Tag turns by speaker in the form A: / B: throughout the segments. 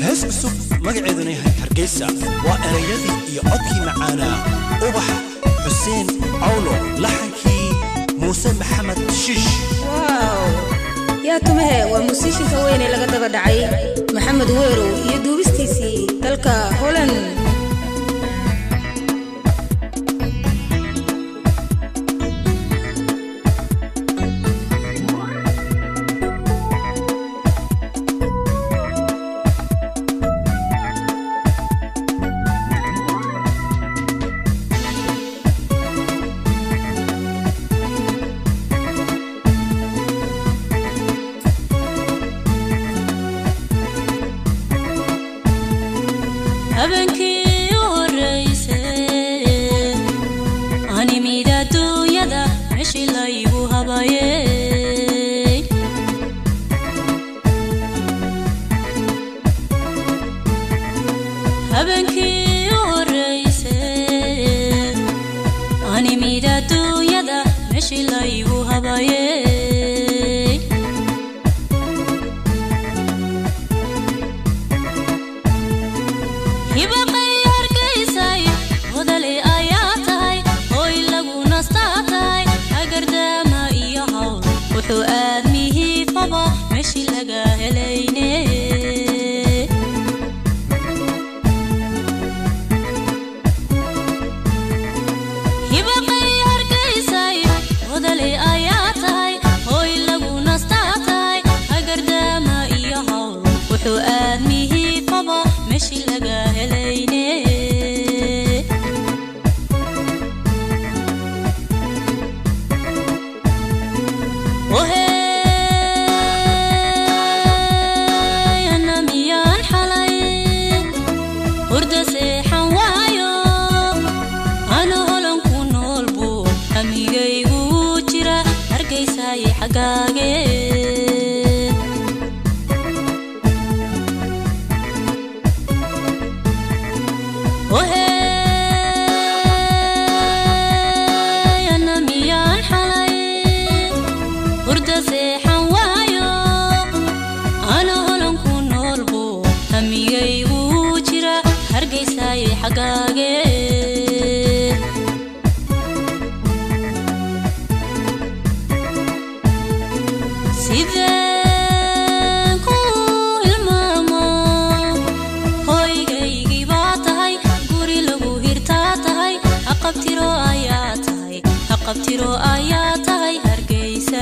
A: hees cusub magaceeduna yahay hargeysa waa erayadii iyo codkii macaanaa ubax xuseen cawlo laxankii muuse maxamed shiish
B: waaw yaa tumahe waa musiishinka weyn ee laga daba dhacay maxamed weerow iyo duubistiisii dalka holand
C: habeenkii u horreysay animid adduunyada meeshii laygu habayey habeenkii u horreysay animid adduunyada meeshii laygu habayey hibaqay hargaysay hodale ayaa tahay hoy lagu nastaa tahay hagardaama iyo hawl wuxuu aadmihiifaba meeshii laga helayne hibaqay hargaysay hodale ayaa tahay hoy lagu nastaa tahay hagardaama iyo hawl wuxuu aadmihiifaba meeshii laga helayne oheyana miyaan xalay hurda seexan waayo ana holan ku nool buu hamigaygu jira hargaysay xaggaage oheyana miyaan xalay hurda seexan waayo ana holan ku nool buu hamigaygu jira hargaysay xaggaage sideen ku hilmaamo hoygaygii baa tahay guri lagu hirtaa tahay haqabtiro ayaa tahay haqabtiro ayaa tahay hargeysa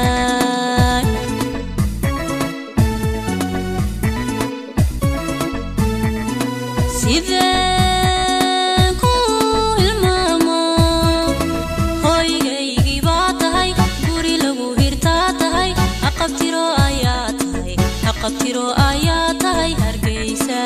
C: sideen ku hilmaamo hoygaygii baa tahay guri lagu hirtaa tahay haqabtiro ayaa tahay haqabtiro ayaa tahay hargeysa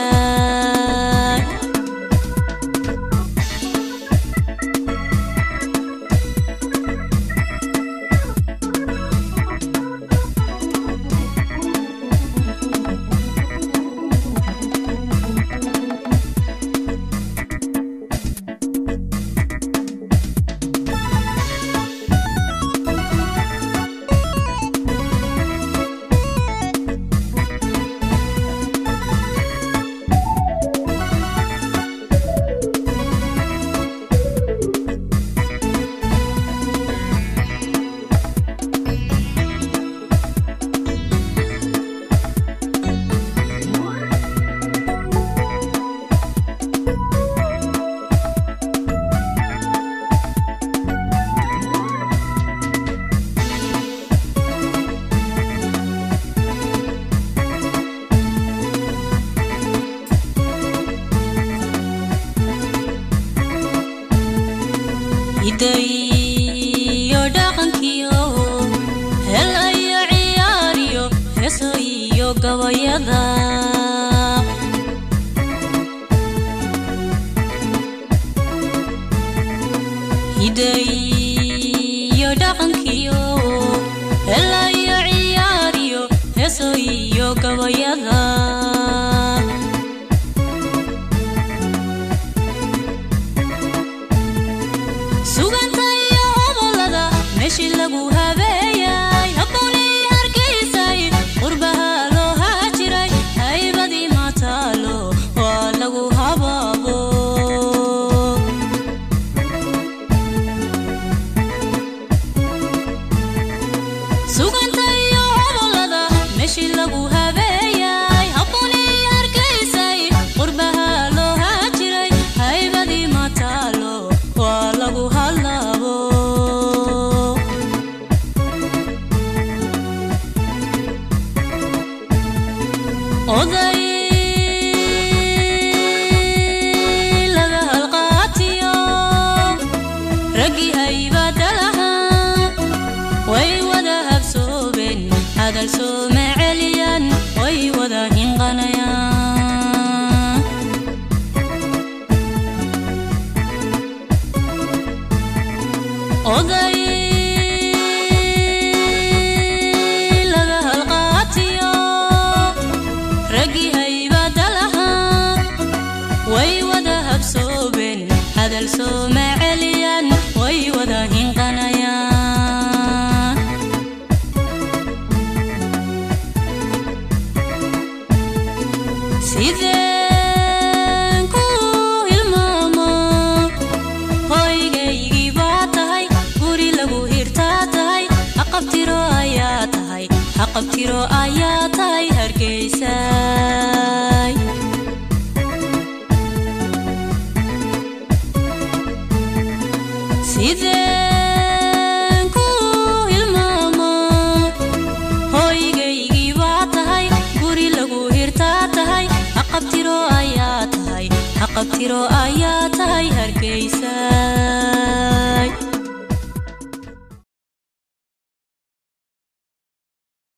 C: hidayo dhaqankiyo helayo ciyaariyo heeso iyo gabayada hidayo dhaqankiyo helayo ciyaariyo heeso iyo gabayada sugantayo hobolada meeshii lagu habeeyay habboonii hargeysay qurbaha loo haajiray haybadii maataal meeshii lagu habeeyay habunii hargaysay qurbaha loo haajiray haybadii mataalo waa lagu hadlaabo oday laga halqaatiyo raggii haybada lahaa way wada habsoobeen hadal sooma celiyan way wada hinqanayaan oday laga halqaatiyo raggii haybada lahaa way wada habsoobeen hadal sooma celiyan way wada hinqanayaan sideen ku hilmaamo hoygaygii baa tahay guri lagu hirtaa tahay haqabtiro ayaa tahay haqabtiro ayaa tahay hargeysa